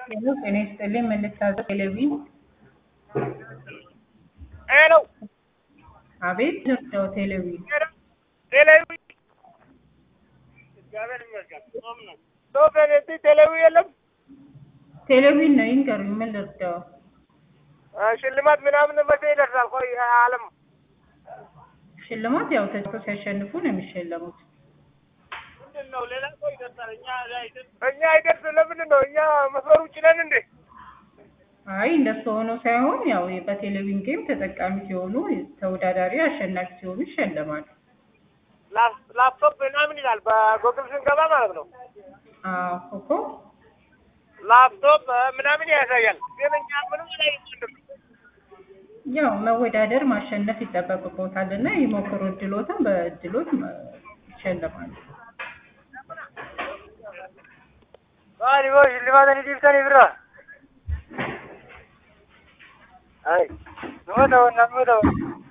ሄሎ ጤና ይስጥልኝ መልእክት ቴሌቪ ሄሎ አቤት ነው ቴሌቪ ቴሌዊ ሶፌኔቲ ቴሌዊ የለም ቴሌቪ ነው ይንገሩኝ ምን ልርዳው ሽልማት ምናምን መቼ ይደርሳል? ቆይ አለም ሽልማት ያው ተጫውተው ሲያሸንፉ ነው የሚሸለሙት ምንድን ነው? ሌላ ሰው ይደርሳል። እኛ እኛ አይደርስ። ለምንድን ነው እኛ መስመር ውጭ ነን እንዴ? አይ እንደሱ ሆኖ ሳይሆን ያው በቴሌቪዥን ጌም ተጠቃሚ ሲሆኑ ተወዳዳሪ አሸናፊ ሲሆኑ ይሸለማሉ ላፕቶፕ ምናምን ይላል በጎግል ስንገባ ማለት ነው። አዎ እኮ ላፕቶፕ ምናምን ያሳያል። ግን እኛ ምንም ላይ ያው መወዳደር ማሸነፍ ይጠበቅቦታል እና ይሞክሩ እድሎትን በእድሎት ይሸለማሉ Maali moo shillimaatanii dhiibtanii bira? Ay, nama ta'u, nama ta'u.